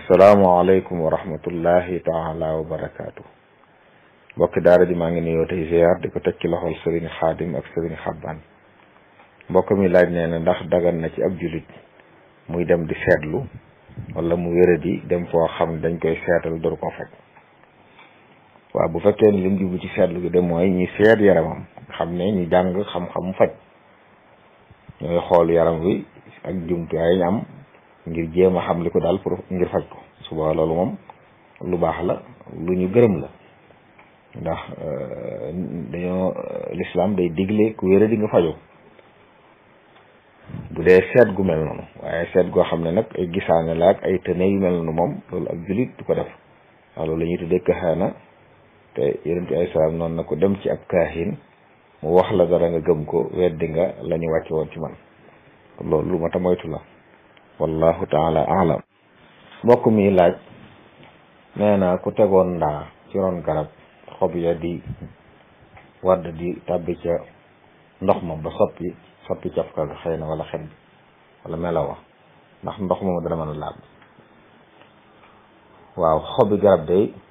asalaamaaleykum wa rahmatullahi taala wa barakaatu mbokki daara ji maa ngi nuyoo tey ziar di ko teg ci loxol sëriñ xaadim ak sëriñ xabbaan mbokk mi laaj nee na ndax dagan na ci ab julit muy dem di seetlu wala mu wéradi dem foo xam ne dañ koy seetal door ko faj waaw bu fekkee ni lim jublu ci seetlu gi de mooy ñi seet yaramam xam ne ñu jàng xam-xam faj ñooy xool yaram wi ak jumtuwaay ñu am ngir jéem a xam li ko daal pour ngir faj ko suba loolu moom lu baax la lu ñu gërëm la ndax dañoo lislaam day digle ku wéra di nga fajoo bu dee seet gu mel noonu waaye seet goo xam ne nag ay gisaane la ak ay tëne yu mel noonu moom loolu ak julit du ko def waaw loolu la ñuy tuddee kaxaana te yonent ay salaam noonu na ko dem ci ab kaahin mu wax la dara nga gëm ko weddi nga la ñu wàcce woon ci man loolu lu ma ta moytu la wallahu taala alam mbokk mi laaj nee na ku tegoon ndaa ci ron garab xob ya di wadd di tàbbi ca ndox ma ba soppi soppi cafka ga xëy na wala xet bi wala melawa ndax ndox moom dana mën a laab waaw xobi garab day